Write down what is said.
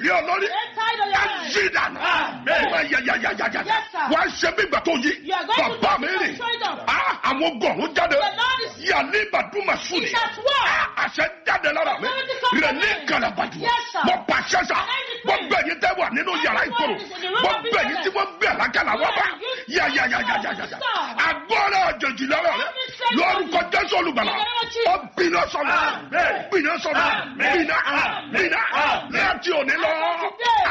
sí ọ lórí Get tired of your ká mind. yí dànù Amen. wá yàyàyàyàyà Yes, sir. wá ṣe bí ìgbà tó yí You are going to bàbá do mi it rìn straight up. Ah, àwọn gọ̀ọ̀rún jáde The Lord is yàlẹ́ ìbàdúmà sùn ni It's at work. àṣẹ jáde lára mi Authority comes rẹ̀ from ní me. kàlàbàjù Yes, sir. mo pàṣẹ sà And I mo decree. gbẹ̀yìn tẹ́ wà nínú yàrá Everyone ìkorò is in the room mo of gbẹ̀yìn business. tí wọ́n gbé àlákàlà wọ́n bá Yeah, you yàyàyàyàyà stop. agbọ́dọ̀ àjèjì lára rẹ Every strength lórúkọ of you. jésù olùgbàlà In the name of Jesus. ọ bìnà sọnù Amen. bìnà sọnù Amen. bìnà Amen. bìnà Amen. láti òní lọ. Today.